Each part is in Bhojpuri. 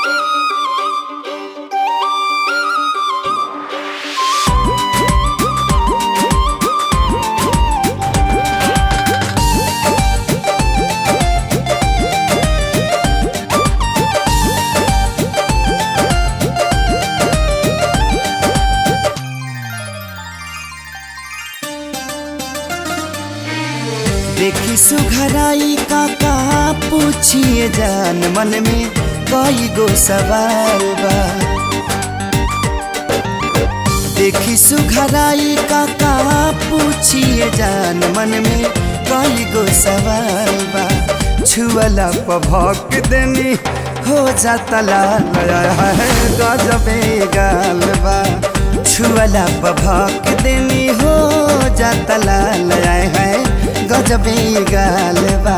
देखी सुघराई का का पूछिए जान मन में कई गो सवाल बा देखी सुघराई का का पूछिए जान मन में कई गो सवाल बा छुअला पभक देनी हो जाता लाल है गजबे गाल बा छुअला पभक देनी हो जाता लाल है गजबे गाल बा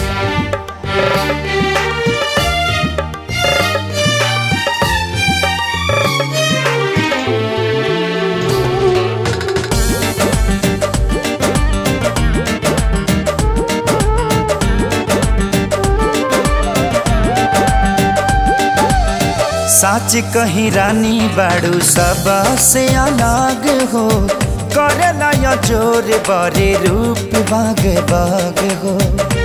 साच कहीं रानी बाड़ू सब से अलग हो करेला या जोर बरे रूप बाग बाग हो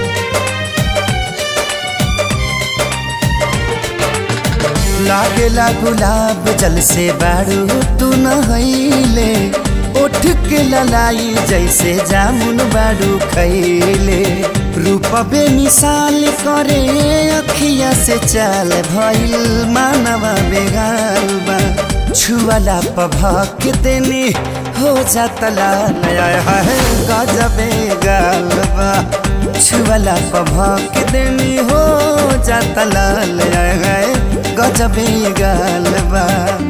लागेला गुलाब जल से बाड़ू तू नहैले उठ के ललाई जैसे जामुन बाड़ू खैले रूप बेमिसाल करे अखिया से चाल भइल मानवा बेगाल बा छुअला पभक देनी हो जाता लाल है गजबे गाल बा छुअला पभक देनी हो जाता लाल है गजबे गाल बा